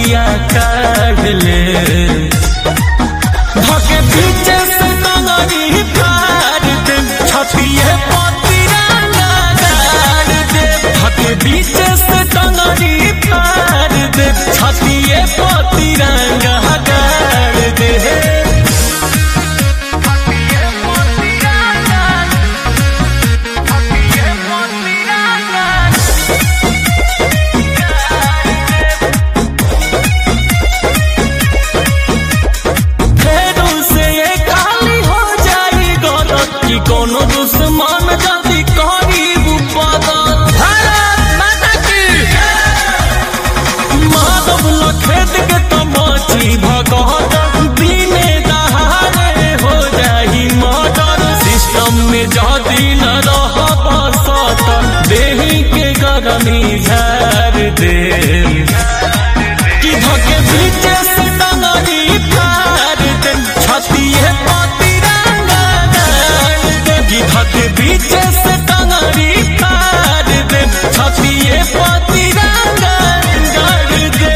रतिया काढ़ ले धके पीछे से नंगरी फाड़ दे छतिए पतिरंगा गाड़ दे धके पीछे से नंगरी फाड़ दे छतिए पतिरंगा गाड़ दे फेरू से ये काली हो जाई गलत की कोनो दुश्मन जल्दी करीब पदत भारत माता की माधव लखेत के तमाची भगत दिने दहाड़े हो जाई मर्डर सिस्टम में जदी न रह बसत देही के गरमी झाड़ दे कि धके बीचे से डंगरी फाड़ दे छतिए पतिरंगा गाड़ दे कि धके बीचे से डंगरी फाड़ दे छतिए पतिरंगा गाड़ दे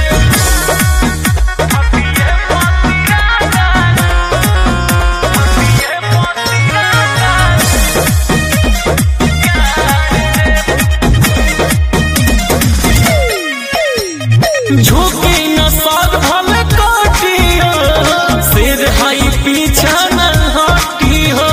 झुकी न सद भल कोटियो सिर हई पीछा न हटी हो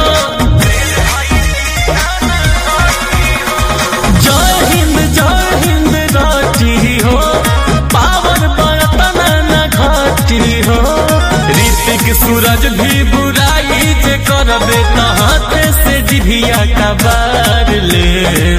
जय हिंद जय हिंद राटी हो पावर बर्तन न घटी हो ऋतिक सूरज भी बुराई जे करबे त हाथ से जिभिया का बार ले